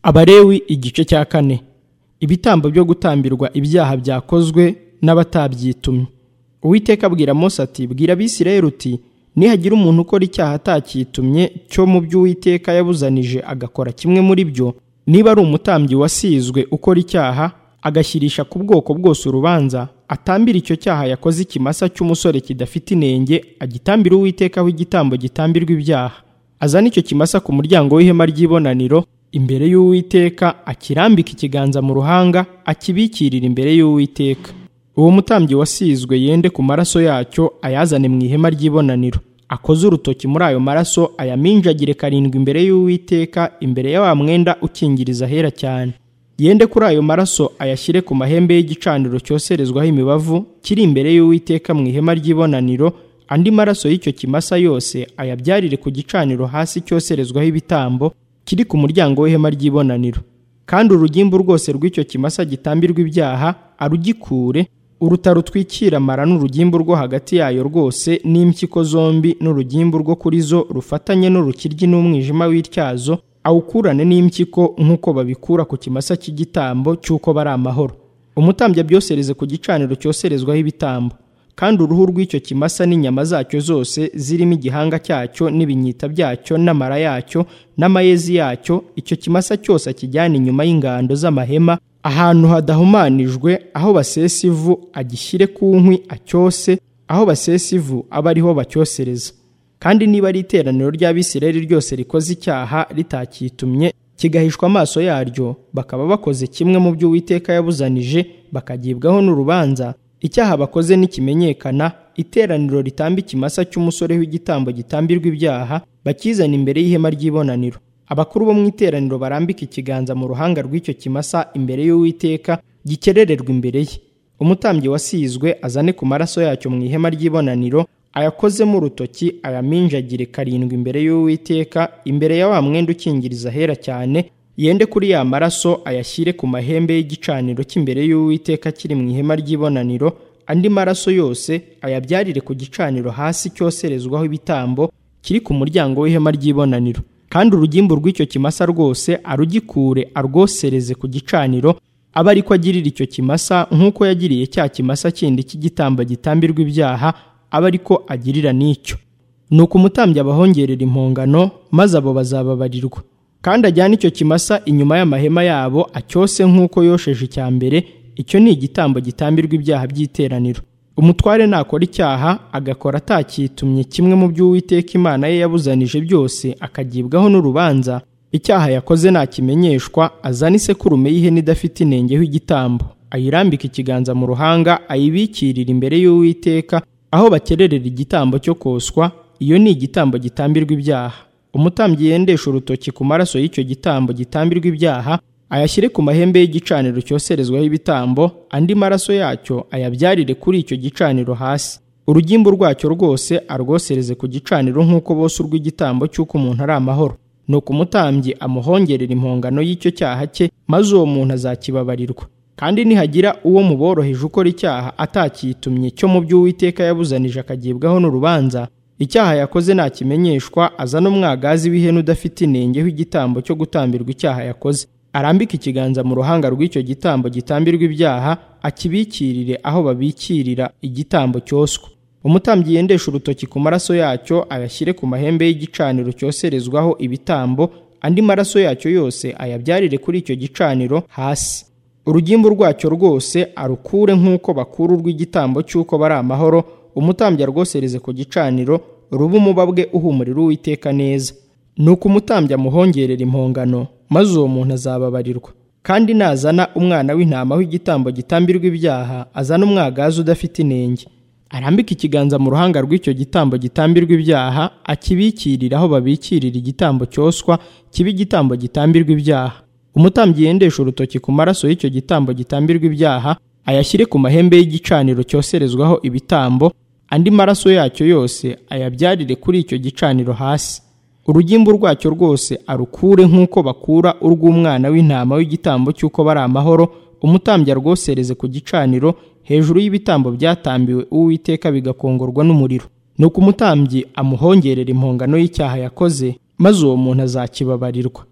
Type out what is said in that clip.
Abalewi igice cya kane ibitambo byo gutambirwa ibyaha byakozwe n'abatabyitumye uwiteka abwira Mose ati bwira abisirayeli uti nihagira umuntu ukora icyaha atakitumye cyo mu byo uwiteka yabuzanije agakora kimwe muri byo niba ari umutambyi wasizwe ukora icyaha agashyirisha ku bwoko bwose urubanza atambira icyo cyaha yakoze ikimasa cy'umusore kidafite inenge agitambire uwiteka aho igitambo gitambirwa ibyaha azane icyo kimasa ku muryango w'ihema ry'ibonaniro imbere y'uwiteka akirambika ikiganza mu ruhanga akibikirira imbere y'uwiteka uwo mutambyi wasizwe yende ku maraso yacyo ayazane mu ihema ry'ibonaniro akoze urutoki muri ayo maraso ayaminjagire karindwi imbere y'uwiteka imbere ya wa mwenda ukingiriza ahera cyane yende kuri ayo maraso ayashyire ku mahembe y'igicaniro cyoserezwaho imibavu kiri imbere y'uwiteka mu ihema ry'ibonaniro andi maraso y'icyo kimasa yose ayabyarire ku gicaniro hasi cyoserezwaho ibitambo kiri ku muryango w'ihema ry'ibonaniro kandi urugimbu rwose rw'icyo kimasa gitambirwa ibyaha arugikure uruta rutwikira amara n'urugimbu rwo hagati yayo rwose n'impyiko zombi n'urugimbu rwo kuri zo rufatanye n'urukiryi n'umwijima w'ityazo awukurane n'impyiko nk'uko babikura ku kimasa cy'igitambo cy'uko bari amahoro umutambyi abyosereze ku gicaniro cyoserezwaho ibitambo kandi uruhu rw'icyo kimasa n'inyama zacyo zose zirimo igihanga cyacyo n'ibinyita byacyo n'amara yacyo n'amayezi yacyo icyo kimasa cyose akijyana inyuma y'ingando z'amahema ahantu hadahumanijwe aho basesa ivu agishyire ku nkwi acyose aho basesa ivu abe ariho bacyosereza kandi niba ari iteraniro ry'abisirayeli ryose rikoze icyaha ritakitumye kigahishwa amaso yaryo bakaba bakoze kimwe mu byo uwiteka yabuzanije bakagibwaho n'urubanza icyaha bakoze nikimenyekana iteraniro ritamba ikimasa cy'umusore w'igitambo gitambirwa ibyaha bakizana imbere y'ihema ry'ibonaniro abakuru bo mu iteraniro barambika ikiganza mu ruhanga rw'icyo kimasa imbere y'uwiteka gikerererwa imbere ye umutambyi wasizwe azane ku maraso yacyo mu ihema ry'ibonaniro ayakozemo urutoki ayaminjagire karindwi imbere y'uwiteka imbere ya wa mwenda ukingiriza ahera cyane yende kuri ya maraso ayashyire ku mahembe y'igicaniro cy'imbere y'uwiteka kiri mu ihema ry'ibonaniro andi maraso yose ayabyarire ku gicaniro hasi cyoserezwaho ibitambo kiri ku muryango w'ihema ry'ibonaniro kandi urugimbu rw'icyo kimasa rwose arugikure arwosereze ku gicaniro abe ari ko agirira icyo kimasa nk'uko yagiriye cya kimasa kindi cy'igitambo gitambirwa ibyaha abe ari ko agirira n'icyo ni uko umutambyi abahongerera impongano maze abo bazababarirwa kandi ajyane icyo kimasa inyuma y'amahema yabo acyose nk'uko yosheje icya mbere icyo ni igitambo gitambirwa ibyaha by'iteraniro umutware nakora icyaha agakora atakitumye kimwe mu by'uwiteka imana ye yabuzanije byose akagibwaho n'urubanza icyaha yakoze nakimenyeshwa azana isekurume y'ihene idafite inenge y'igitambo ayirambika ikiganza mu ruhanga ayibikirira imbere y'uwiteka aho bakererera igitambo cyo koswa iyo ni igitambo gitambirwa ibyaha umutambyi yendesha urutoki ku maraso y'icyo gitambo gitambirwa ibyaha ayashyire ku mahembe y'igicaniro cyoserezwaho ibitambo andi maraso yacyo ayabyarire kuri icyo gicaniro hasi urugimbu rwacyo rwose arwosereze ku gicaniro nk'uko bose urw'igitambo cy'uko umuntu ari amahoro ni uko umutambyi amuhongerera impongano y'icyo cyaha cye maze uwo muntu azakibabarirwa kandi nihagira uwo mu boroheje ukora icyaha atakitumye cyo mu byo uwiteka yabuzanije akagibwaho n'urubanza icyaha yakoze nakimenyeshwa azana umwagazi w'ihene udafite inenge w'igitambo cyo gutambirwa icyaha yakoze arambika ikiganza mu ruhanga rw'icyo gitambo gitambirwa ibyaha akibikirire aho babikirira igitambo cyoswa umutambyi yendesha urutoki ku maraso yacyo ayashyire ku mahembe y'igicaniro cyoserezwaho ibitambo andi maraso yacyo yose ayabyarire kuri icyo gicaniro hasi urugimbu rwacyo rwose arukure nk'uko bakura urw'igitambo cy'uko bari amahoro umutambyi arwosereze ku gicaniro ruba umubabwe uhumurira uwiteka neza ni uko umutambyi amuhongerera impongano maze uwo muntu azababarirwa kandi nazana umwana w'intama w'igitambo gitambirwa ibyaha azana umwagazi udafite inenge arambika ikiganza mu ruhanga rw'icyo gitambo gitambirwa ibyaha akibikirira aho babikirira igitambo cyoswa kiba igitambo gitambirwa ibyaha umutambyi yendesha urutoki ku maraso y'icyo gitambo gitambirwa ibyaha ayashyire ku mahembe y'igicaniro cyoserezwaho ibitambo andi maraso yacyo yose ayabyarire kuri icyo gicaniro hasi urugimbu rwacyo rwose arukure nk'uko bakura urw'umwana w'intama w'igitambo cy'uko bari amahoro umutambyi arwosereze ku gicaniro hejuru y'ibitambo byatambiwe uwiteka bigakongorwa n'umuriro ni uko umutambyi amuhongerera impongano y'icyaha yakoze maze uwo muntu azakibabarirwa